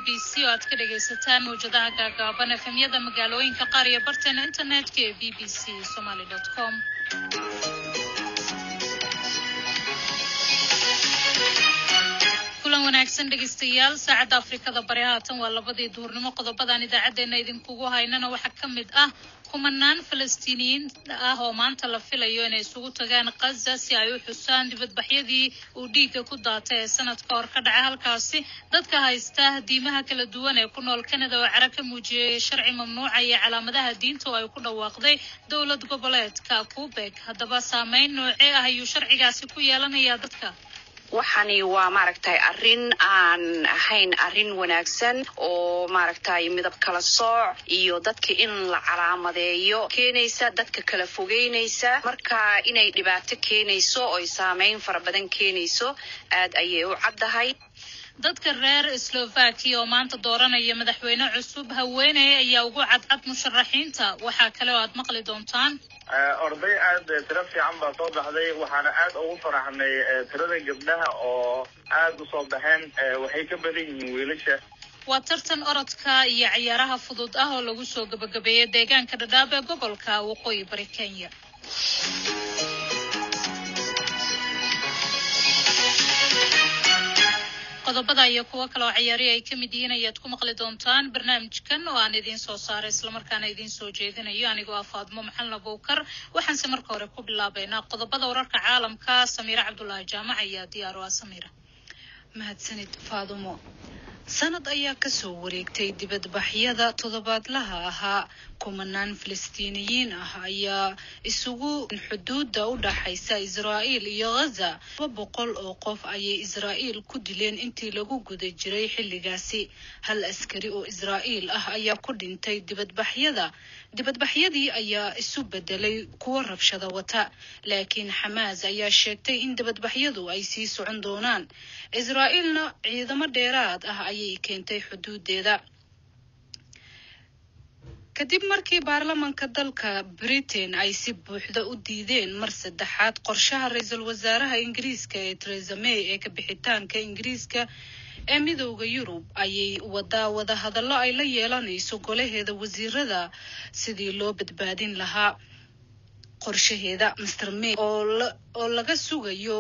b c oo aad ka dhagaysataan mawjadaha gaagaaban efemyada magaalooyinka qaar iyo barteena internetka ee b b c somaly com kulan wanaagsan dhegaystayaal saacadda afrikada bari haatan waa labadii duhurnimo qodobadaan idaacadeena idinkugu haynana waxaa ka mid ah kumanaan falastiiniyiin ah oo maanta la filayo inay isugu tagaan khaza si ay u xusaan dibadbaxyadii uu dhiigga ku daatay ee sanadka hor ka dhacay halkaasi dadka haysta diimaha kala duwan ee ku nool canada oo cara ka muujiyey sharci mamnuucaya calaamadaha diinta oo ay ku dhawaaqday dowlad goboleedka quebec haddaba saameyn noocee ah ayuu sharcigaasi ku yeelanayaa dadka waxani waa maaragtay arrin aan ahayn arrin wanaagsan oo maaragtay midab kala sooc iyo dadka in la calaamadeeyo keenaysa dadka kala fogeynaysa marka inay dhibaato keenayso oy saameyn fara badan keenayso aad ayay u caddahay dadka reer slovakia oo maanta dooranaya madaxweyne cusub haweeney ayaa ugu cadcad musharaxiinta waxaa kale oo aad maqli doontaan orday aad tiro fiican baa soo baxday waxaana aad ugu faraxnay tirada gabdhaha oo aad u soo baxeen waxay ka badan yihiin wiilasha waa tartan orodka iyo ciyaaraha fudud ah oo lagu soo gabagabeeyay deegaanka dhadhaab ee gobolka waqooyi bari kenya qodobada iyo kuwo kale oo ciyaari ay ka mid yihiin ayaad ku maqli doontaan barnaamijkan oo aan idiin soo saaray islamarkaana idiin soo jeedinayo anigoo ah faadmo maxalna bowkar waxaanse marka hore ku bilaabeynaa qodobada wararka caalamka samiire cabdulaahi jaamac ayaa diyaar o ah samiira mahadsanid faadumo sanad ayaa kasoo wareegtay dibadbaxyada toddobaadlaha ahaa kumanaan falastiiniyiin ah ayaa isugu xuduudda u dhaxaysa israa'iil iyo ghaza laba boqol oo qof ayay israa'iil ku dileen intii lagu guda jiray xilligaasi hal askari oo israa'iil ah ayaa ku dhintay dibadbaxyada dibadbaxyadii ayaa isu bedelay kuwo rabshada wata laakiin xamaas ayaa sheegtay in dibadbaxyadu ay sii socon doonaan israa'iilna ciidamo dheeraad ah ayay keentay xuduudeeda kadib markii baarlamanka dalka britain ay si buuxda u diideen mar saddexaad qorshaha ra-iisul wasaaraha ingiriiska ee theresa may ee ka bixitaanka ingiriiska ee midooda yurub ayay wadaa wada hadallo ay la yeelanayso golaheeda wasiirada sidii loo badbaadin lahaa qorshaheeda master may oo laga sugayo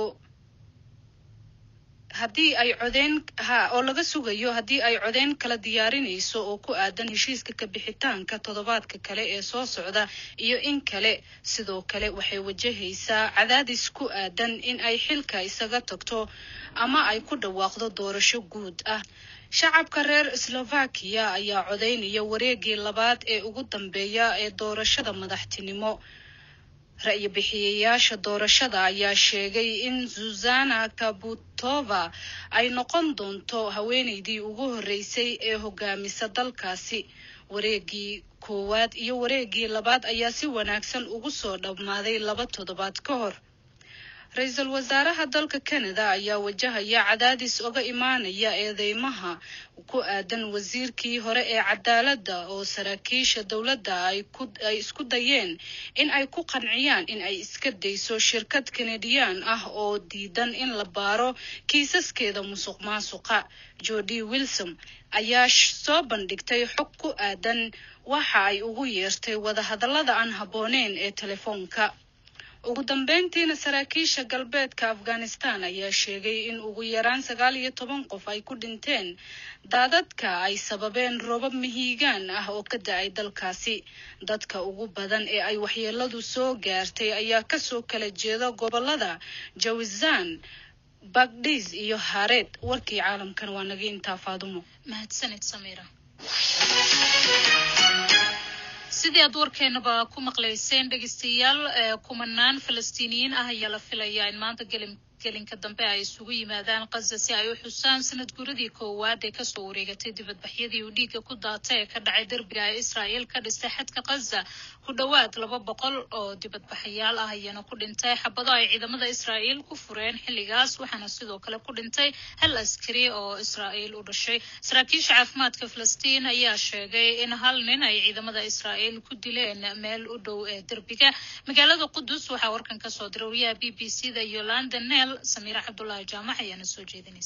haddii ay codeen ha oo laga sugayo haddii ay codeyn kala diyaarinayso oo ku aadan heshiiska kabixitaanka toddobaadka kale ee soo socda iyo in kale sidoo kale waxay wajahaysaa cadaadis ku aadan in ay xilka isaga tagto ama ay ku dhawaaqdo doorasho guud ah shacabka reer slovakiya ayaa codeynaya wareegii labaad ee ugu dambeeya ee doorashada madaxtinimo ra-yo bixiyayaasha doorashada ayaa sheegay in zuzana kabutova ay noqon doonto haweeneydii ugu horreysay ee hogaamisa dalkaasi wareegii koowaad iyo wareegii labaad ayaa si wanaagsan ugu soo dhammaaday laba toddobaad ka hor ra-iisul wasaaraha dalka canada ayaa wajahaya cadaadis oga imaanaya eedeymaha ku aadan wasiirkii hore ee cadaaladda oo saraakiisha dowladda ay isku dayeen in ay ku qanciyaan in ay iska dayso shirkad kanadiyaan ah oo diidan in la baaro kiisaskeeda musuq maasuqa jodi wilsom ayaa soo bandhigtay xog ku aadan waxa ay ugu yeertay wadahadallada aan habbooneyn ee telefoonka ugu dambeyntiina saraakiisha galbeedka afghanistan ayaa sheegay in ugu yaraan sagaal iyo toban qof ay ku dhinteen daadadka ay sababeen roobab mihiigaan ah oo ka da-ay dalkaasi dadka ugu badan ee ay waxyeeladu soo gaartay ayaa kasoo kala jeeda gobolada jawizan bagdis iyo hareed warkii caalamkan waa naga intaa faadumo mahadsanid samiira sidii aad warkeenaba ku maqlayseen dhegeystayaal kumanaan falastiiniyiin ah ayaa la filayaa in maanta gelim gelinka dambe ay isugu yimaadaan kaza si ay u xusaan sanad guradii koowaad ee kasoo wareegatay dibadbaxyadii uu dhiigga ku daatay ee ka dhacay derbiga ay israa'iil ka dhistay xadka kaza ku dhowaad laba boqol oo dibadbaxayaal ah ayaana ku dhintay xabado ay ciidamada israa'iil ku fureen xilligaas waxaana sidoo kale ku dhintay hal askari oo israa'iil u dhashay saraakiisha caafimaadka falastiin ayaa sheegay in hal nin ay ciidamada israa'iil ku dileen meel u dhow ee derbiga magaalada qudus waxaa warkan kasoo diray wariyaha b b c da yolanda nel samiire cabdulaahi jaamac ayaana soo jeedinaysa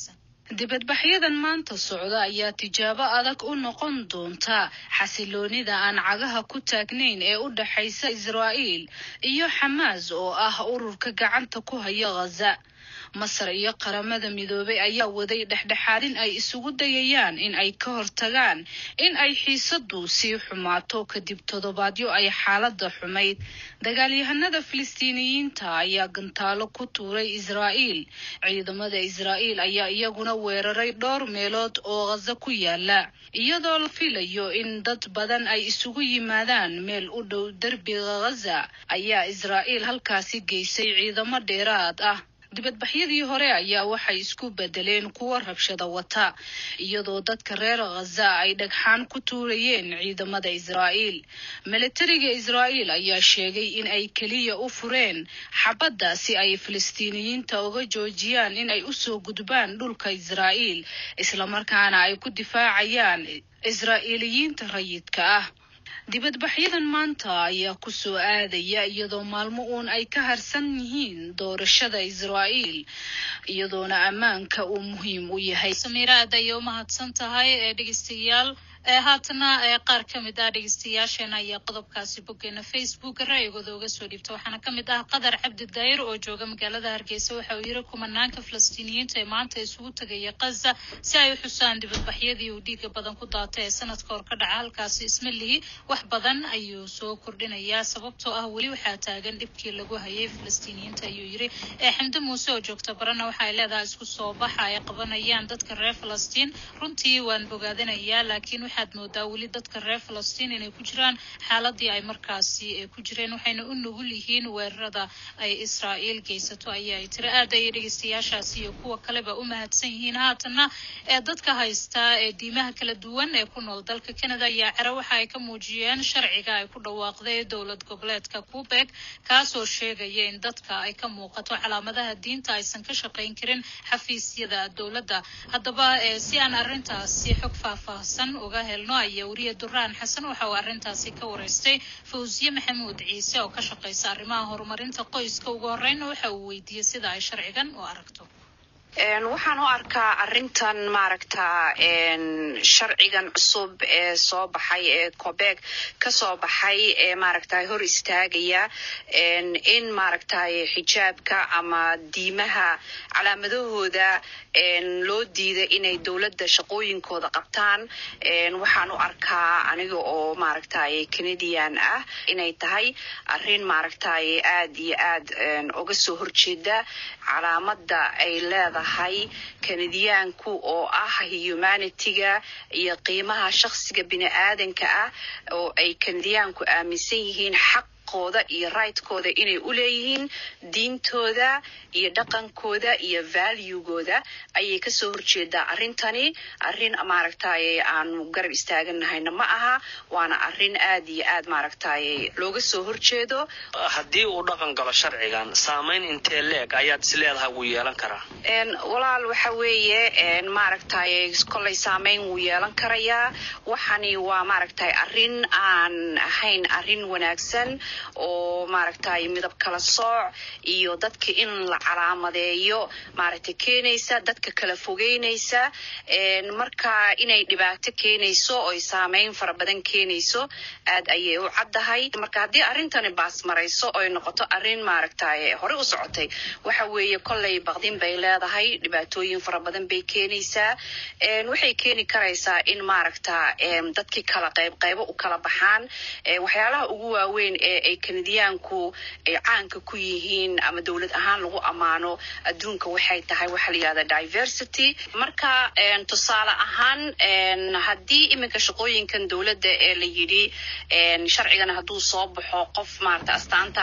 dibadbaxyadan maanta socda ayaa tijaabo adag u noqon doonta xasiloonida aan cagaha ku taagnayn ee u dhexaysa israa'iil iyo xamaas oo ah ururka gacanta ku haya ghaza masar iyo qaramada midoobay ayaa waday dhexdhexaadin ay isugu dayayaan in ay ka hortagaan in ay xiisadu sii xumaato kadib toddobaadyo ay xaaladda xumayd dagaalyahanada filistiiniyiinta ayaa gantaalo ku tuuray israa'iil ciidamada israa'iil ayaa iyaguna weeraray dhowr meelood oo ghaza ku yaala iyadoo la filayo in dad badan ay isugu yimaadaan meel u dhow derbiga ghaza ayaa israa'iil halkaasi geysay ciidamo dheeraad ah dibadbaxyadii hore ayaa waxay isku bedeleen kuwa rabshada wata iyadoo dadka reer ghaza ay dhagxaan ku tuurayeen ciidamada israa'iil militariga israa'iil ayaa sheegay in ay keliya u fureen xabadda si ay filistiiniyiinta uga joojiyaan in ay usoo gudbaan dhulka israa'iil islamarkaana ay ku difaacayaan israa'iiliyiinta rayidka ah dibadbaxyadan maanta ayaa kusoo aadaya iyadoo maalmo uun ay ka harsan yihiin doorashada israa'iil iyadoona ammaanka uu muhiim u yahay samiira aad ayay u mahadsan tahay ee dhegeystayaal haatana qaar ka mid ah dhegeystayaasheena ayaa qodobkaasi boggeena facebook ra'yigooda uga soo dhiibta waxaana ka mid ah qadar cabdi daayir oo jooga magaalada hargeysa waxa uu yiri kumanaanka falastiiniyiinta ee maanta isugu tegaya kaza si ay u xusaan dibadbaxyadii uu dhiiga badan ku daatay ee sanadka hor ka dhaca halkaasi ismalihi wax badan ayuu soo kordhinayaa sababtoo ah weli waxaa taagan dhibkii lagu hayay falastiiniyiinta ayuu yiri ee xamde muuse oo joogta barana waxa ay leedahay isku soo baxa ay qabanayaan dadka reer falastiin runtii waan bogaadinayaa laakiin waxaad moodaa weli dadka reer falastiin inay ku jiraan xaaladii ay markaasi ku jireen waxayna u nugul yihiin weerarada ay israa'iil geysato ayaa ay tiri aad ayay dhegeystayaashaasi iyo kuwa kaleba u mahadsan yihiin haatana ee dadka haysta ee diimaha kala duwan ee ku nool dalka canada ayaa cere waxa ay ka muujiyeen sharciga ay ku dhawaaqday dowlad goboleedka quebec kaasoo sheegaya in dadka ay ka muuqato calaamadaha diinta aysan ka shaqayn karin xafiisyada dowladda haddaba si aan arrintaasi xog faahfaahsan uga helno ayaa weriye duraan xasan waxa uu arrintaasi ka wareystay fawsiye maxamuud ciise oo ka shaqaysa arrimaha horumarinta qoyska ugu horeyna waxa uu weydiiyey sida ay sharcigan u aragto waxaan u arkaa arrintan maaragta sharcigan cusub ee soo baxay ee cobeg kasoo baxay ee maaragta hor istaagaya in maaragtay xijaabka ama diimaha calaamadahooda loo diiday inay dowladda shaqooyinkooda qabtaan waxaan u arkaa aniga oo maaragtay canadian ah inay tahay arrin maaragtay aad iyo aad uga soo horjeeda calaamada ay leedahay kanadiyaanku oo ah humanitiga iyo qiimaha shakhsiga bini aadanka ah oo ay kanadiyaanku aaminsan yihiin xaq kooda iyo rigtkooda inay u leeyihiin diintooda iyo dhaqankooda iyo valuegooda ayay kasoo horjeedaa arrintani arrin maaragtay aanu garab istaaganahayna ma aha waana arrin aad iyo aad maaragtay looga soo horjeedo haddii uu dhaqan galo sharcigan saamayn intee leeg ayaad is leedahay wuu yeelan karaa walaal waxa weeye maaragtay kollay saamayn wuu yeelan karayaa waxani waa maaragtay arrin aan ahayn arrin wanaagsan oo maaragtay midab kala sooc iyo dadka in la calaamadeeyo maaragtay keenaysa dadka kala fogeynaysa marka inay dhibaato keenayso oy saameyn fara badan keenayso aad ayay u caddahay marka haddii arrintani baas marayso oy noqoto arrin maaragtay horey u socotay waxa weeye kollay baqdin bay leedahay dhibaatooyin fara badan bay keenaysaa waxay keeni karaysaa in maaragta dadkii kala qayb qaybo u kala baxaan waxyaalaha ugu waaweyn ee ay kanadiyaanku ay caanka ku yihiin ama dowlad ahaan lagu ammaano adduunka waxay tahay waxa la yihahda diversity marka tusaale ahaan haddii iminka shaqooyinkan dowladda ee la yidhi sharcigan hadduu soo baxo qof maarata astaanta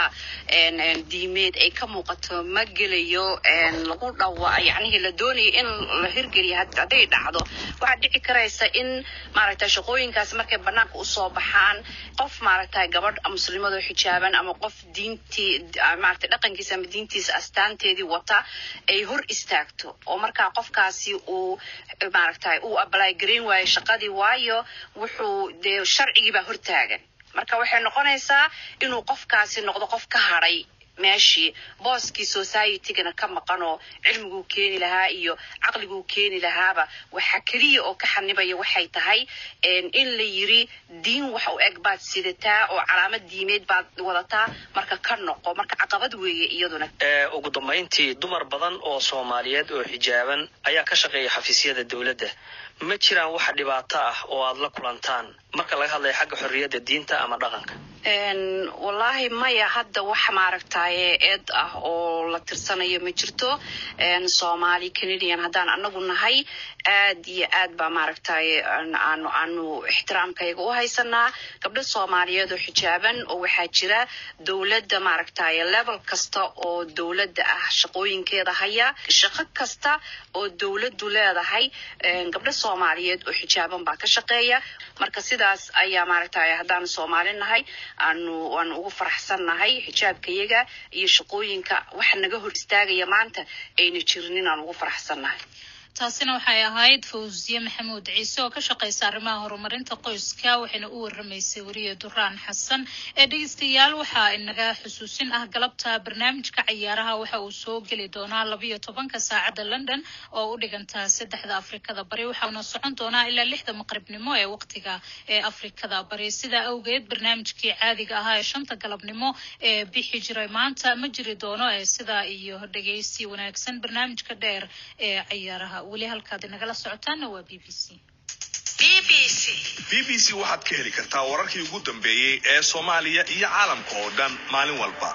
diimeed ay ka muuqato ma gelayo lagu dhawa yacnihii la doonayo in la hirgeliyo hadday dhacdo waxaa dhici karaysa in maaragta shaqooyinkaas markay banaanka usoo baxaan qof maaragta gabadh muslimadoo xijaaban ama qof diintii maaragta dhaqankiisa ama diintiisa astaanteedii wata ay hor istaagto oo markaa qofkaasi uu maaragtay uu ablay garayn waayo shaqadii waayo wuxuu dee sharcigii baa hortaagan marka waxay noqonaysaa inuu qofkaasi noqdo qof ka hadhay meeshii booskii societygana ka maqan oo cilmiguu keeni lahaa iyo caqliguu keeni lahaaba waxa keliya oo ka xanibaya waxay tahay in la yiri diin wax u eg baad sidataa oo calaamad diimeed baad wadataa marka ka noqo marka caqabad weeye iyaduna ugu dambayntii dumar badan oo soomaaliyeed oo xijaaban ayaa ka shaqeeya xafiisyada dowladda ma jiraan wax dhibaato ah oo aad la kulantaan marka laga hadlaya xagga xorriyadda diinta ama dhaqanka wallaahi maya hadda wax maaragtaye eed ah oo la tirsanayo ma jirto soomaali canadian haddaan anagu nahay aad iyo aad baa maaragtaye aanu aanu ixtiraamkayga u haysanaa gabdho soomaaliyeed oo xijaaban oo waxaa jira dowladda maaragtaye level kasta oo dowladda ah shaqooyinkeeda haya shaqo kasta oo dowladdu leedahay gabdho soomaaliyeed oo xijaaban baa ka shaqeeya marka sidaas ayaa maaragtaye haddaanu soomaali nahay aanu waanu ugu faraxsannahay xijaabkayaga iyo shaqooyinka waxa naga hor istaagaya maanta ayna jirin inaan ugu faraxsannahay taasina waxay ahayd fawziye maxamuud ciise oo ka shaqaysa arrimaha horumarinta qoyska waxayna u waramaysay weriye duraan xasan ee dhegeystayaal waxaa inaga xusuusin ah galabta barnaamijka cayaaraha waxa uu soo geli doonaa labayo tobanka saacadda london oo u dhigantaa saddexda afrikada bari waxauna socon doonaa ilaa lixda maqribnimo ee waqtiga ee afrikada bari sidaa awgeed barnaamijkii caadiga ahaa ee shanta galabnimo ee bixi jiray maanta ma jiri doono ee sidaa iyo dhegeysi wanaagsan barnaamijka dheer ee cayaaraha weli halkaad inagala socotaana waa b b c b b c waxaad ka heli kartaa wararkii ugu dambeeyey ee soomaaliya iyo caalamka oo dhan maalin walba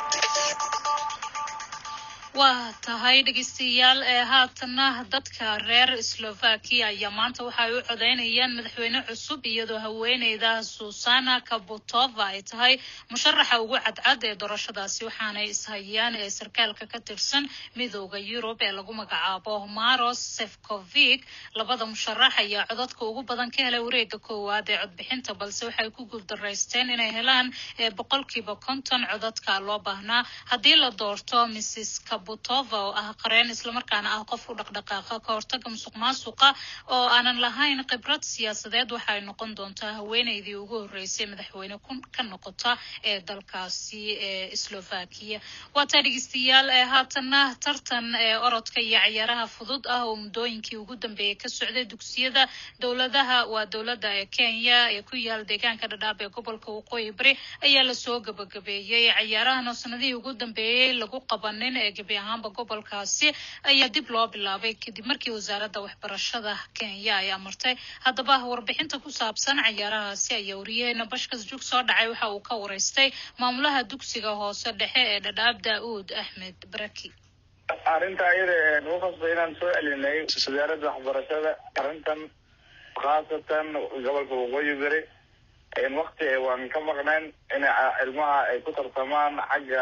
waa tahay dhegeystayaal ee haatana dadka reer slovakia ayaa maanta waxa ay u codeynayaan madaxweyne cusub iyadoo haweeneyda susana kabutova ay tahay musharaxa ugu cadcad ee doorashadaasi waxaanay ishayaan ee sarkaalka ka tirsan midooda yurub ee lagu magacaabo maros sefcovic labada musharax ayaa codadka ugu badan ka helay wareega koowaad ee codbixinta balse waxay ku guuldaraysteen inay helaan boqolkiiba konton codadka loo baahnaa haddii la doorto mrs butova oo ah qareen islamarkaana ah qof u dhaqdhaqaaqa ka hortaga musuq maasuqa oo aanan lahayn khibrad siyaasadeed waxay noqon doontaa haweeneydii ugu horreysay madaxweyne ka noqota ee dalkaasi ee slovakia waataa dhegeystayaal ee haatana tartan ee orodka iyo cayaaraha fudud ah oo muddooyinkii ugu dambeeyay ka socday dugsiyada dowladaha waa dowladda ee kenya ee ku yaal deegaanka dhadhaab ee gobolka waqooyi bari ayaa lasoo gabagabeeyey cayaarahan oo sanadihii ugu dambeeyey lagu qabanin ee gebi ahaanba gobolkaasi ayaa dib loo bilaabay kadib markii wasaaradda waxbarashada kenya ay amartay haddaba warbixinta ku saabsan cayaarahaasi ayaa wariyaheena bashkas jug soo dhacay waxa uu ka wareystay maamulaha dugsiga hoose dhexe ee dhadhaab daa-uud axmed baraki arrinta ayada nagu qasbay inaan soo celinay wasaaradda waxbarashada arrintan khaasatan gobolka waqooyi beri wakti waan ka maqnayn in ilmaha ay ku tartamaan xagga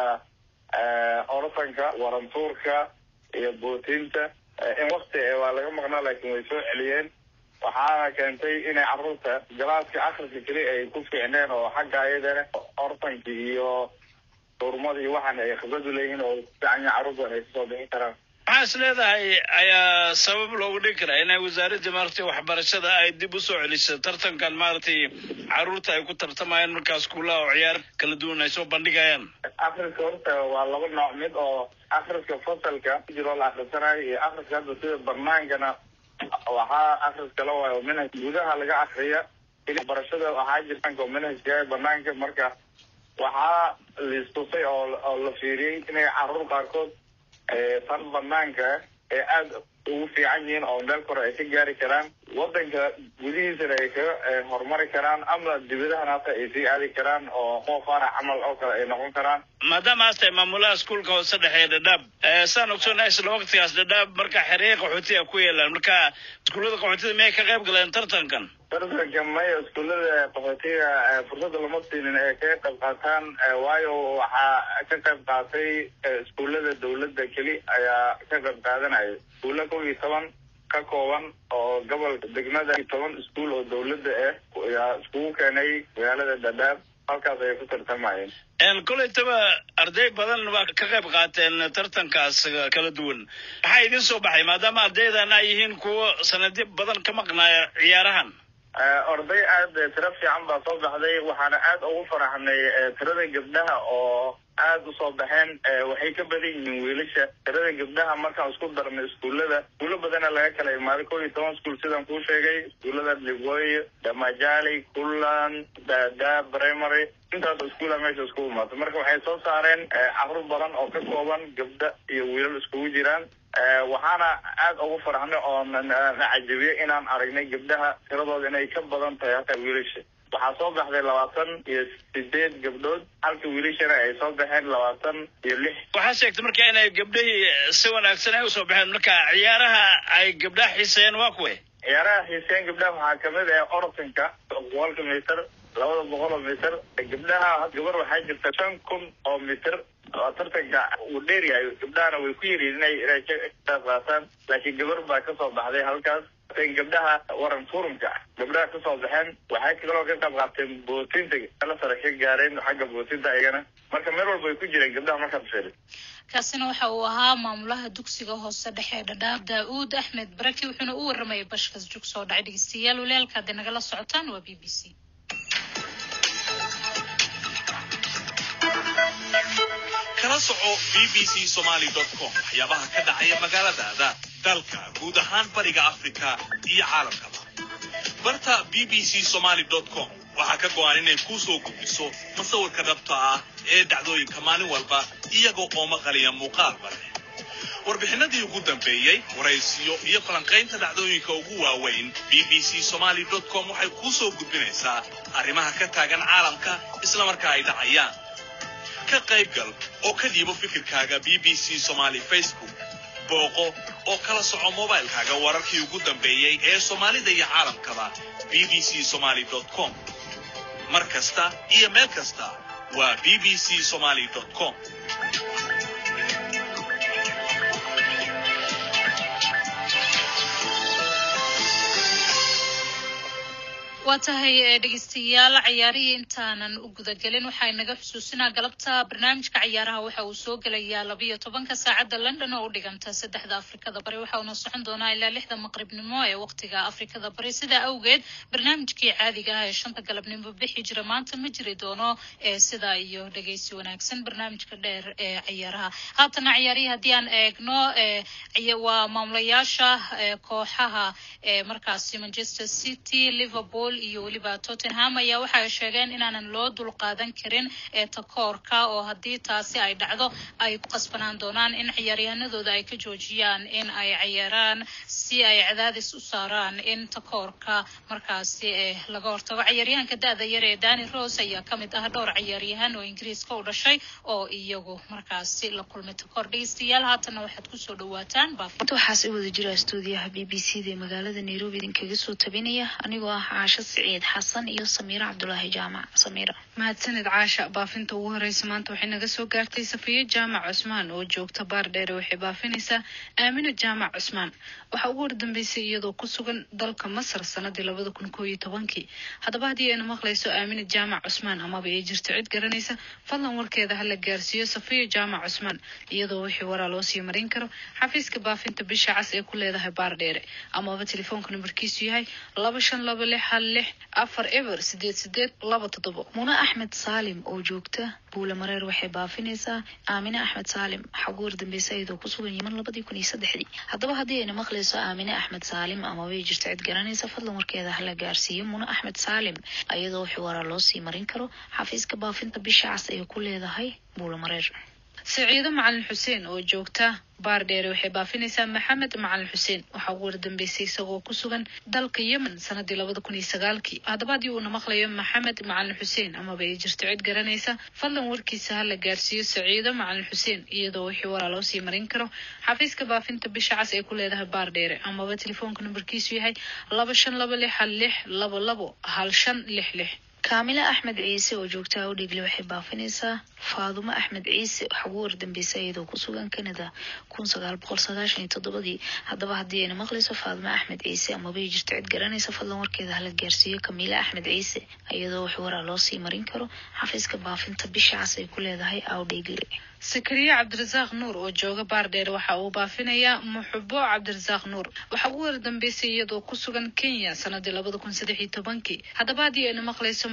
orotanka warantuurka iyo bootiinta in wakti waa laga maqnaa laakiin way soo celiyeen waxaana keentay inay carruurta galaaska akhriska keli ay ku fiicneen oo xagga ayadana orotanka iyo turmada iyo waxaan ay khibradu leeyihiin oo fiican yahay carruurta ay kasoo bixin karaan maxaa is leedahay ayaa sabab loogu dhigi karaa inay wasaaradda maaragtay waxbarashada ay dib u soo celiso tartankan maaragtay carruurta ay ku tartamayaan markaa iskuullaha oo ciyaar kala duwan ay soo bandhigayaan akhriska horta waa laba nooc mid oo akhriska fasalka jiroo la akhrisanayo iyo akhriska hadda sida barnaankana waxaa akhris kala waayo manhaj gudaha laga akriya barashada waxaa jirtaanka oo manhajka banaanka marka waxaa liistusay oo oo la fiiriyey inay carruur qaarkood tan banaanka ee aada ugu fiican yihiin oo meel kore ay ka gaari karaan wadanka gudihiisana ay kaga horumari karaan ama dibadahan hata ay sii aadi karaan oo qof aana camal oo kale ay noqon karaan maadaama aas tahay maamulaha iskuulka hoose dhexe ee dhadhaab saan ogsoonnahay isla waqtigaas dhadhaab marka xereye qaxootiga ku yeelaan marka iskuullada qaxootida miyay ka qayb galeen tartankan tartanka maya iskuullada qaxootiga fursada lama siinin ee kaga qayb qaataan waayo waxaa ka qayb qaatay iskuullada dawladda keli ayaa ka qayb qaadanaya iskuulla kow iyo toban ka kooban oo gobolka degmada toban iskuul oo dawladda ah ayaa iskugu keenay magaalada dhadhaab halkaas ayay ku tartamayeen kolleytaba arday badan baa ka qayb qaateen tartankaas kala duwan maxaa idin soo baxay maadaama ardaydan ay yihiin kuwo sanadyo badan ka maqnaaya ciyaarahan orday aada tiro fiican baa soo baxday waxaana aada ugu faraxnay tirada gabdhaha oo aada usoo baxeen waxay ka badan yihiin wiilasha tirada gabdhaha markaan isku darnay iskuullada iskuulo badana laga kala imaaday kow iyo toban iskuul sidaan kuu sheegay iskuullada ligoy damajali kullan dada primary intaas iskuula meesha iskugu imaatay marka waxay soo saareen carruur badan oo ka kooban gabdha iyo wiilal iskugu jiraan waxaana aada ugu farxnay oo na cajabiyey inaan aragnay gabdhaha tiradooda inay ka badan tahay hataa wiilasha waxaa soo baxday labaatan iyo sideed gabdhood halka wiilashana ay soo baxeen labaatan iyo lix waxaa sheegtay marka inay gabdhihii si wanaagsan ay usoo baxeen marka ciyaaraha ay gabdhaha xiiseeyeen waa kuwe ciyaaraha xiiseyn gabdhaha waxaa kamid ah orotanka boqolka mitir labada boqol oo mitir gabdhaha gabar waxaa jirta shan kun oo mitir oo tartanka uu dheer yahay gabdhahana way ku yiriin inay inay ka qaataan laakiin gabar baa kasoo baxday halkaas gabdhaha waran furumka gabdhaha kasoo baxeen waxay kaloo ka qayb qaateen bootinta ala sare ka gaareen xagga bootinta ayagana marka meel walba ay ku jireen gabdhaha markaad fiiri kaasina waxa uu ahaa maamulaha dugsiga hoose dhexe dhadhaab daa-uud axmed baraki wuxuuna u waramayay bashkas jug soo dhacay dhegeystayaal walaalka hadday nagala socotaan waa b b c kala soco b b c somaly com waxyaabaha ka dhacaya magaaladaada dalka guud ahaan bariga afrika iyo caalamkaba barta b b c somaly com waxaa ka go-an inay kuu soo gudbiso masawirka dhabta ah ee dhacdooyinka maalin walba iyagoo oo maqaliya muuqaalba leh warbixinadii ugu dambeeyey waraysiyo iyo falanqaynta dhacdooyinka ugu waaweyn b b c somaly com waxay kuu soo gudbinaysaa arrimaha ka taagan caalamka islamarkaa ay dhacayaan ka qaybgal oo ka dhiibo fikirkaaga b b c somaly facebook booqo oo kala soco mobilkaaga wararkii ugu dambeeyey ee soomaalida iyo caalamkaba b b c somaly com mar kasta iyo meel kasta waa b b c somaly com waa tahay dhegeystayaal cayaarihii intaanan u gudagelin waxaa inaga xusuusinaa galabta barnaamijka cayaaraha waxa uu soo gelayaa labiyo tobanka saacadda london oo u dhiganta saddexda afrikada bari waxa uuna socon doonaa ilaa lixda maqribnimo ee waqtiga afrikada bari sidaa awgeed barnaamijkii caadiga ah ee shanta galabnimo bixi jira maanta ma jiri doono ee sidaa iyo dhegeysi wanaagsan barnaamijka dheer ee cayaaraha haatana cayaarihii haddii aan eegno waa maamulayaasha kooxaha ee markaasi manchester city liverpool iyo weliba tottenham ayaa waxay sheegeen inaanan loo dulqaadan karin ee takoorka oo haddii taasi ay dhacdo ay ku qasbanaan doonaan in ciyaaryahanadooda ay ka joojiyaan in ay cayaaraan si ay cadaadis u saaraan in takoorka markaasi laga hortago cayaaryahanka da-da yar ee dani rose ayaa kamid ah dhowr cayaaryahan oo ingiriiska u dhashay oo iyagu markaasi la kulmay takoor dhegeystayaal haatana waxaad kusoo dhawaataan waxaas i wada jira stuudiyaha b b c da ee magaalada nairobi idinkaga soo tabinaya anigoo ah caasho siciid xasan iyo samiira cabdulaahi jaamac samiira mahadsanid caasha baafinta ugu horeysa maanta waxay naga soo gaartay safiye jaamac cusmaan oo joogta baar dheere waxay baafinaysaa aamina jaamac cusmaan waxaa ugu hordambeysay iyadoo ku sugan dalka masar sanadii labada kun koo iyo tobankii haddaba haddii ayna maqlayso aamina jaamac cusmaan amaba ay jirto cid garanaysa fadlan warkeeda hala gaarsiiyo safiye jaamac cusmaan iyadoo wixii waraa loo sii marin karo xafiiska baafinta bisha cas ee ku leedahay baar dheere amaba telefoonka nambarkiisu yahay laba shan laba lix hal lix afar eber sideed sideed laba toddobo muna axmed saalim oo joogta buule mareer waxay baafinaysaa aamine axmed saalim waxaa ugu hordambeysa iyadoo ku sugan yiman labadii kun iyo saddexdii haddaba haddii ayna maqlayso aamine axmed saalim amabay jirto cid garanaysa fadlan warkeeda hala gaarsiiyo muna axmed saalim iyadoo wixii waraa loo sii marin karo xafiiska baafinta bisha cas ay ku leedahay buule mareer saciido macalin xuseen oo joogta baar dheere waxay baafinaysaa maxamed macalin xuseen waxaa ugu wardambeysay isagoo ku sugan dalka yemen sanadii labada kun iyo sagaalkii haddaba haddii uuna maqlayo maxamed macalin xuseen amaba ay jirto cid garanaysa fadlan warkiisa hala gaarsiiyo saciido macalin xuseen iyadoo wixii waraa loo sii marin karo xafiiska baafinta bisha cas ay ku leedahay baar dheere amaba telefoonka nambarkiisu yahay laba shan laba lix hal lix labo labo hal shan lix lix kaamila axmed ciise oo joogta awdhigle waxay baafinaysaa faadumo axmed ciise waxaa ugu wardambeysa iyadoo ku sugan canada kun sagaal boqol sagaashan iyo toddobadii haddaba haddii ayna maqlayso faadumo axmed ciise amabay jirto cid garanaysa fadlan warkeeda hala gaarsiiyo kamiila axmed ciise iyadoo wax waraa loo sii marin karo xafiiska baafinta bisha cas ay ku leedahay awdhigle sakariye cabdirasaaq nuur oo jooga baar dheere waxa uu baafinayaa muxubo cabdirasaaq nuur waxaa ugu wardambeysay iyadoo ku sugan kenya sanadii labada kun saddex iyo tobankii haddaba haddii ayna maqlayso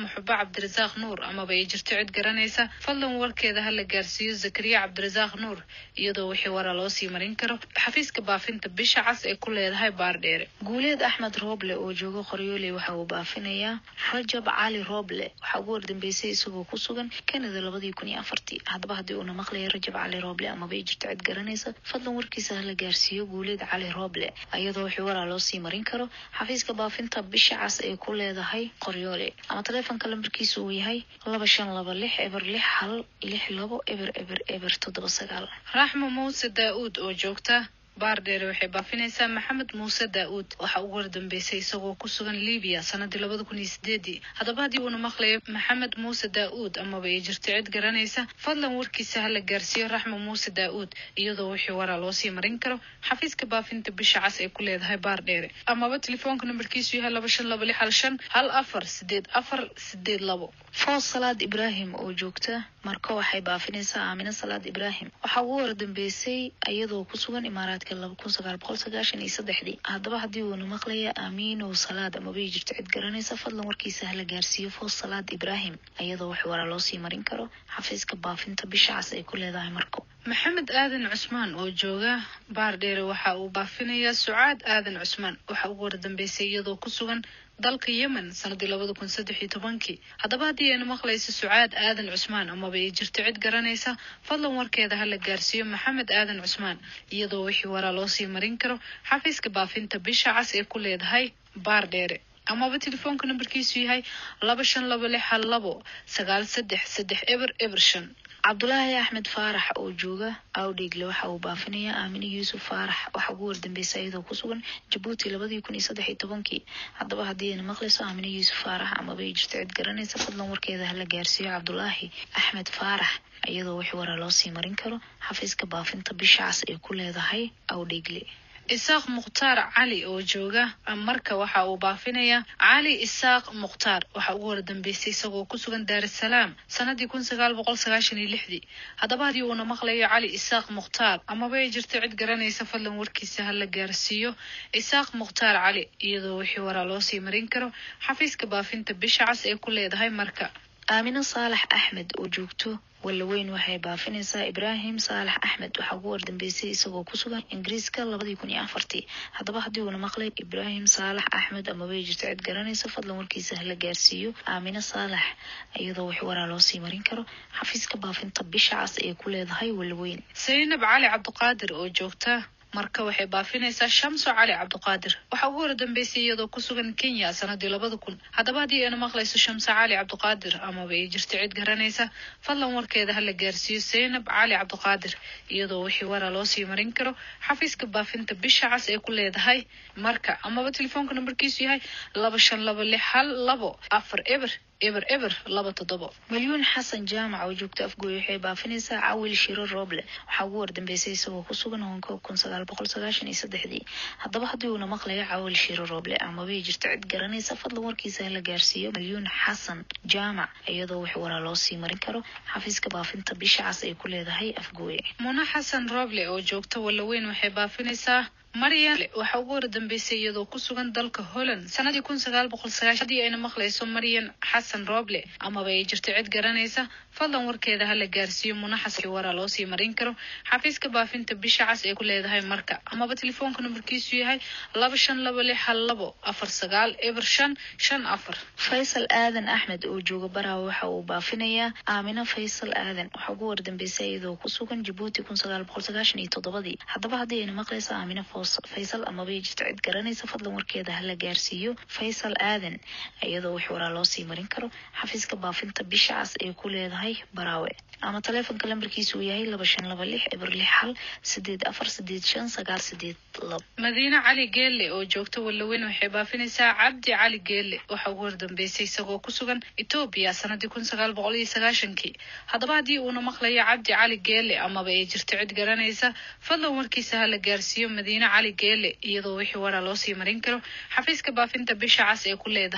muxubo cabdirasaaq nuur amaba ay jirto cid garanaysa fadlan warkeeda ha la gaarsiiyo zakariya cabdirasaaq nuur iyadoo wixii waraa loo sii marin karo xafiiska baafinta bisha cas ee ku leedahay baardheere guuleed axmed rooble oo jooga qoryooley waxa uu baafinayaa rajab cali rooble waxaa ugu wardambeysay isagoo ku sugan kanada labadii kun iyo afartii haddaba haddii uuna maqlaya rajab cali rooble amaba ay jirto cid garanaysa fadlan warkiisa hala gaarsiiyo guuleed cali rooble iyadoo wixii waraa loo sii marin karo xafiiska baafinta bisha cas ee ku leedahay qoryoole ama taleefonka lambarkiisu uu yahay laba shan laba lix eber lix hal lix labo eber eber eber toddoba sagaal raxmo muuse daa-uud oo joogta baardheere waxay baafinaysaa maxamed muuse daa-uud waxaa ugu wardambeysay isagoo ku sugan libiya sanadii labada kun iyo sideedii haddaba haddii uuna maqlayo maxamed muuse daa-uud amaba ay jirto cid garanaysa fadlan warkiisa hala gaarsiiyo raxmo muuse daa-uud iyadoo wixii waraa loo sii marin karo xafiiska baafinta bisha cas ee ku leedahay baardheere amaba telefoonka nambarkiisu yahay laba shan laba lix hal shan hal afar sideed afar sideed labo foos salaad ibraahim oo joogta marka waxay baafinaysaa aamine salaad ibraahim waxaa ugu wardambeysay iyadoo ku sugan imaaraadka laba kun sagaal boqol sagaashan iyo saddexdii haddaba haddii uuna maqlaya aamiinow salaad amabay jirto cid garanaysa fadlan warkiisa hala gaarsiiyo foos salaad ibraahim iyadoo wax waraa loo sii marin karo xafiiska baafinta bisha cas ay ku leedahay marko maxamed aadan cusmaan oo jooga baardheere waxa uu baafinayaa sucaad aadan cusmaan waxaa ugu wardambeysay iyadoo ku sugan dalka yemen sanadii labada kun saddex iyo tobankii haddaba haddii ayna maqlayso sucaad aadan cusmaan amaba ay jirto cid garanaysa fadlan warkeeda ha la gaarsiiyo maxamed aadan cusmaan iyadoo wixii waraa loo sii marin karo xafiiska baafinta bisha cas ee ku leedahay baardheere amaba telefoonka nambarkiisu yahay laba shan laba lix hal labo sagaal saddex saddex eber eber shan cabdulaahi axmed faarax oo jooga awdheegle waxa uu baafinayaa aamine yuusuf faarax waxaa ugu wardambeysay iyadoo ku sugan jabuuti labadii kun iyo saddex iyo tobankii haddaba haddii ayna maqlayso aamine yuusuf faarax amaba ay jirto cid garanaysa fadlan warkeeda hala gaarsiiyo cabdulaahi axmed faarax iyadoo wix waraa loo sii marin karo xafiiska baafinta bisha cas ee ku leedahay awdheegle isaaq mukhtaar cali oo jooga marka waxa uu baafinayaa cali isaaq mukhtaar waxaa ugu wardambeysay isagoo ku sugan daarasalaam sanadii kun sagaal boqol sagaashan iyo lixdii haddaba haddii uuna maqlayo cali isaaq mukhtaar amaba ay jirto cid garanaysa fadlan warkiisa hala gaarsiiyo isaaq mukhtaar cali iyadoo wixii waraa loo sii marin karo xafiiska baafinta bisha cas ee ku leedahay marka aamine saalax axmed oo joogto walaweyn waxay baafinaysaa ibraahim saalax axmed waxaa ugu wardambeysay isagoo ku sugan ingiriiska labadii kun iyo afartii haddaba haddii uuna maqlay ibraahim saalax axmed amaba ay jirto cid garanaysa fadlan warkiisa hala gaarsiiyo aamine saalax iyadoo wax waraa loo sii marin karo xafiiska baafinta bisha cas ee ku leedahay walaweyn saynab cali cabdiqaadir oo joogta marka waxay baafinaysaa shamso cali cabdiqaadir waxaa ugu wardambeysay iyadoo ku sugan kenya sanadii labada kun haddaba haddii ayna maqlayso shamso cali cabdiqaadir amaba ay jirto cid garanaysa fadlan warkeeda hala gaarsiiyo saynab cali cabdiqaadir iyadoo wixii waraa loo sii marin karo xafiiska baafinta bisha cas ee ku leedahay marka amaba telefoonka nambarkiisu yahay laba shan laba lix hal labo afar eber eber eber laba toddobo malyuun xasan jaamac oo joogta afgooy waxay baafinaysaa cawil shiro rooble waxaa ugu wardambeysay isagoo ku sugan hong kong kun sagaal boqol sagaashan iyo saddexdii haddaba haddii uuna maqlayo cawil shiro rooble amabay jirto cid garanaysa fadlan warkiisa hala gaarsiiyo malyuun xasan jaamac iyadoo wax waraa loo sii marin karo xafiiska baafinta bisha cas ay ku leedahay afgooye muna xasan rooble oo joogta walaweyn waxay baafinaysaa maryan waxaa ugu wardambeysay iyadoo ku sugan dalka holland sanadii kun sagaal boqol sagaashan haddii ayna maqlayso maryan xasan rooble amaba ay jirto cid garanaysa fadlan warkeeda hala gaarsiiyo munaxas waraa loo sii marin karo xafiiska baafinta bisha cas ee ku leedahay marka amaba telefoonka nambarkiisu yahay laba shan laba lix hal labo afar sagaal eber shan shan afar faysal aadan axmed oo jooga baraawe waxa uu baafinayaa aamino faysal aadan waxaa ugu wardambeysay iyadoo ku sugan jabuuti kun sagaal boqol sagaashan iyo toddobadii haddaba haddii ayna maqlayso aamino faysal amaba jirto cid garanaysa fadlan warkeeda hala gaarsiiyo faysal aadan iyadoo wax waraa loo sii marin karo xafiiska baafinta bisha cas ee ku leedahay baraawe ama taleefonka lambarkiisu uu yahay laba shan laba lix eber lix hal sideed afar sideed shan sagaal sideed labo madiine cali geelle oo joogta walaweyn waxay baafinaysaa cabdi cali geelle waxaa ugu wardambeysay isagoo ku sugan etoobiya sanadii kun sagaal boqol iyo sagaashankii haddaba haddii uuna maqlayo cabdi cali geelle amaba ay jirto cid garanaysa fadlan warkiisa hala gaarsiiyo madiine cali geelle iyadoo wixii waraa loo sii marin karo xafiiska baafinta bisha cas ee ku leedahay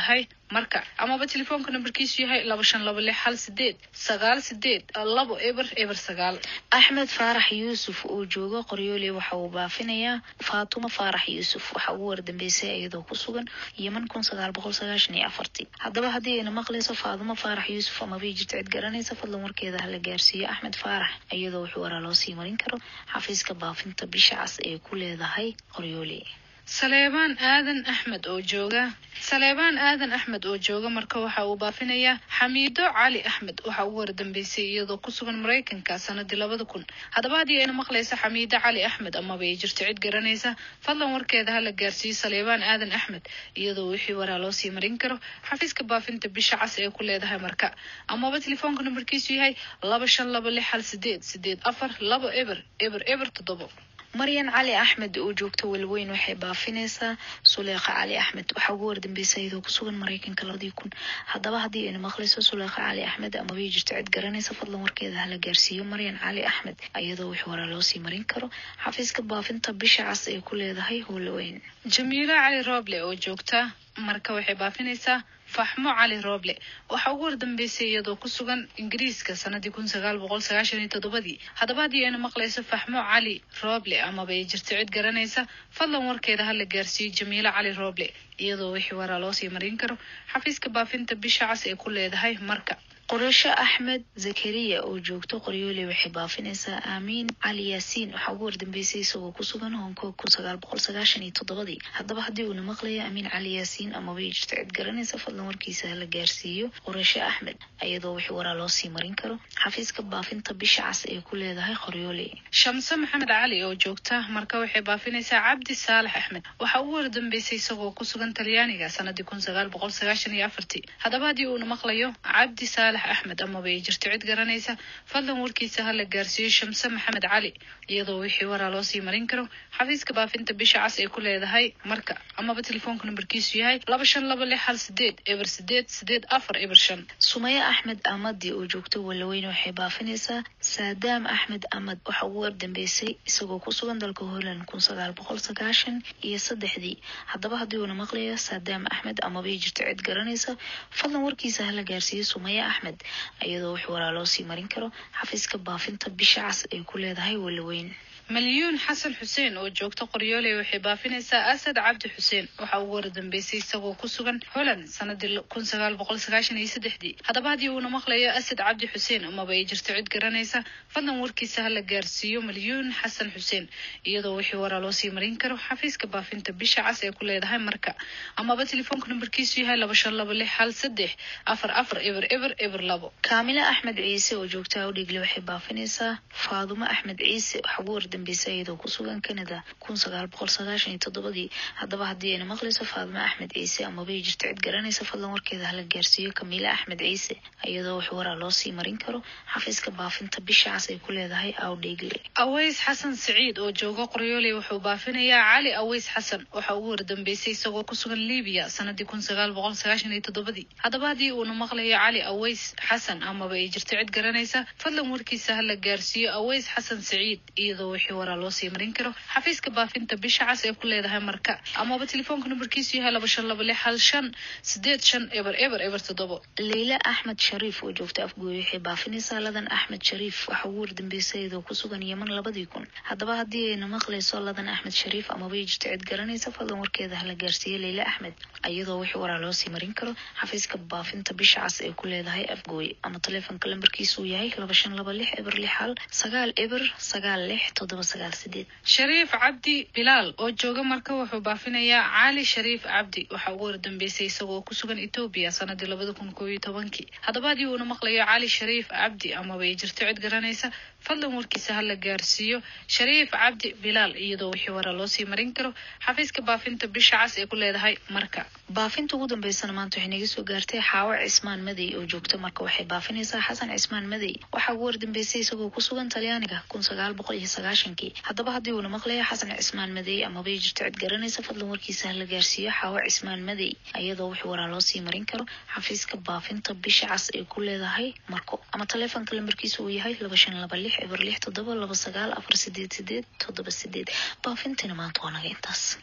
marka amaba telefoonka nambarkiisu yahay laba shan laba lix hal sideed sagaal sideed labo eber eber sagaal axmed faarax yuusuf oo jooga qoryoole waxa uu baafinayaa faatumo faarax yuusuf waxa ugu wardambeysay iyadoo ku sugan yeman kun sagaal boqol sagaashan iyo afartii haddaba haddii ayna maqlayso faatumo faarax yuusuf amaba jirta cid garanaysa fadlan warkeeda hala gaarsiiyo axmed faarax iyadoo wuxuu waraa loo sii marin karo xafiiska baafinta bisha cas ee ku leedahay qoryoole saleebaan aadan axmed oo jooga saleebaan aadan axmed oo jooga marka waxa uu baafinayaa xamiido cali axmed waxa ugu wardambeysay iyadoo ku sugan maraykanka sanadii labada kun haddaba haddii ayna maqlaysa xamiido cali axmed amaba ay jirto cid garanaysa fadlan warkeeda hala gaarsiiyo saleebaan aadan axmed iyadoo wixii waraa loo sii marin karo xafiiska baafinta bisha cas ee ku leedahay marka amaba telefoonka nambarkiisu yahay laba shan laba lix hal sideed sideed afar labo eber eber eber toddobo maryan cali axmed oo joogta walweyn waxay baafinaysaa suleekha cali axmed waxaa ugu wardambeysay iyadoo ku sugan maraykanka labadii kun haddaba haddii ayna maqlayso suleekha cali axmed amabay jirto cid garanaysa fadlan warkeeda hala gaarsiiyo maryan cali axmed iyadoo wix waraa loo sii marin karo xafiiska baafinta bisha cas ay ku leedahay walweyn jamiilo cali rooble oo joogta marka waxay baafinaysaa faxmo cali rooble waxaa ugu wardambeysay iyadoo ku sugan ingiriiska sanadii kun sagaal boqol sagaashan iyo toddobadii haddaba haddii ayna maqlayso faxmo cali rooble amaba ay jirto cid garanaysa fadlan warkeeda hala gaarsiiyo jamiilo cali rooble iyadoo wixii waraa loo sii marin karo xafiiska baafinta bisha cas ee ku leedahay marka qorasho axmed zakariya oo joogto qoryoole waxay baafinaysaa aamiin cali yaasiin waxaa ugu wardambeysay isagoo ku sugan hong kong kun sagaal boqol sagaashan iyo toddobadii haddaba haddii uuna maqlayo aamiin cali yaasiin amabay jirto cid garanaysa fadlan warkiisa hala gaarsiiyo qorasho axmed iyadoo wixii waraa loo sii marin karo xafiiska baafinta bisha cas ee ku leedahay qoryoole shamse maxamed cali oo joogta marka waxay baafinaysaa cabdi saalax axmed waxaa ugu wardambeysay isagoo ku sugan talyaaniga sanadii kun sagaal boqol sagaashan iyo afartii haddaba haddii uuna maqlayo cabdi saalax axmed amaba ay jirto cid garanaysa fadlan warkiisa hala gaarsiiyo shamse maxamed cali iyadoo wixii waraa loo sii marin karo xafiiska baafinta bisha cas ay ku leedahay marka amaba telefoonka nambarkiisu yahay laba shan laba lix hal sideed eber sideed sideed afar eber shan sumaya axmed amadi oo joogto walaweyn waxay baafinaysaa saadaam axmed amad waxa ugu wardambeysay isagoo ku sugan dalka holland kun sagaal boqol sagaashan iyo saddexdii haddaba haddii uuna maqlayo saadaam axmed amabay jirto cid garanaysa fadlan warkiisa hala gaarsiiyo sumaya axmed iyadoo wix waraa loo sii marin karo xafiiska baafinta bisha cas ay ku leedahay walaweyn malyuun xasan xuseen oo joogta qoryoole waxay baafinaysaa asad cabdi xuseen waxaa ugu wardambeysay isagoo ku sugan holland sanadii kun sagaal boqol sagaashan iyo saddexdii haddaba haddii uuna maqlayo asad cabdi xuseen amaba ay jirto cid garanaysa fadlan warkiisa hala gaarsiiyo malyuun xasan xuseen iyadoo wixii waraa loo sii marin karo xafiiska baafinta bisha cas ee ku leedahay marka amaba telefoonka nambarkiisu yahay laba shan laba lix hal saddex afar afar eber eber eber labo kaamilo axmed ciise oo joogta awdhigle waxay baafinaysaa faadumo axmed ciise waxa ugu wardambeysay iyadoo ku sugan canada kun sagaal boqol sagaashan iyo toddobadii haddaba haddii ayna maqlayso faadumo axmed ciise amabay jirto cid garanaysa fadlan warkeeda hala gaarsiiyo kamiile axmed ciise iyadoo wax waraa loo sii marin karo xafiiska baafinta bisha cas ay ku leedahay awdhigle aweys xasan siciid oo jooga qoryoole wuxuu baafinayaa cali aweys xasan waxaa ugu wardambeysay isagoo ku sugan libiya sanadii kun sagaal boqol sagaashan iyo toddobadii haddaba haddii uuna maqlayo cali aweys xasan amaba ay jirto cid garanaysa fadlan warkiisa hala gaarsiiyo aweys xasan siciid iyadoo wixii waraa loo sii marin karo xafiiska baafinta bisha cas ee ku leedahay marka amaba telefoonka nambarkiisu yahay laba shan laba lix hal shan sideed shan eber eber eber toddobo leyla axmed shariif oo joogta afgooye waxay baafinaysaa ladan axmed shariif waxa ugu wardambeysay iyadoo ku sugan yeman labadii kun haddaba haddii ayna maqlayso ladan axmed shariif amaba ay jirto cid garanaysa fadlan warkeeda hala gaarsiiyo leyla axmed iyadoo wixii waraa loo sii marin karo xafiiska baafinta bisha cas ee ku leedahay afgooye ama telefoonka lambarkiisu uu yahay laba shan laba lix eber lix hal sagaal eber sagaal lix toddoba sagaal sideed shariif cabdi bilaal oo jooga marka wuxuu baafinayaa cali shariif cabdi waxaa ugu wardambeysay isagoo ku sugan etoobiya sanadii labada kun koob iyo tobankii haddaba haddii uuna maqlayo cali shariif cabdi amaba ay jirto cid garanaysa fadlan warkiisa hala gaarsiiyo shariif cabdi bilaal iyadoo wixii waraa loo sii marin karo xafiiska baafinta bisha cas ee ku leedahay marka baafinta ugu dambeysana maanta waxay naga soo gaartay xaawo cismaan madey oo joogta marka waxay baafinaysaa xasan cismaan madey waxaa ugu wardambeysay isagoo ku sugan talyaaniga kun sagaal boqol iyo sagaashankii haddaba haddii uuna maqlayo xasan cismaan madey amabay jirto cid garanaysa fadlan warkiisa hala gaarsiiyo xaawo cismaan madey iyadoo wix waraa loo sii marin karo xafiiska baafinta bisha cas ay ku leedahay marko ama telefoonka lambarkiisa uu yahay laba shan laba lix eber lix toddoba laba sagaal afar sideed sideed toddoba sideed baafintina maanta waa naga intaas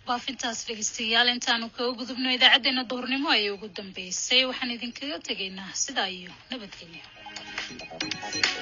baafintaas dhegeystayaal intaanu kaga gudubno idaacadeena duhurnimo ayay ugu dambeysay waxaan idinkaga tegaynaa sidaa iyo nabadgelyo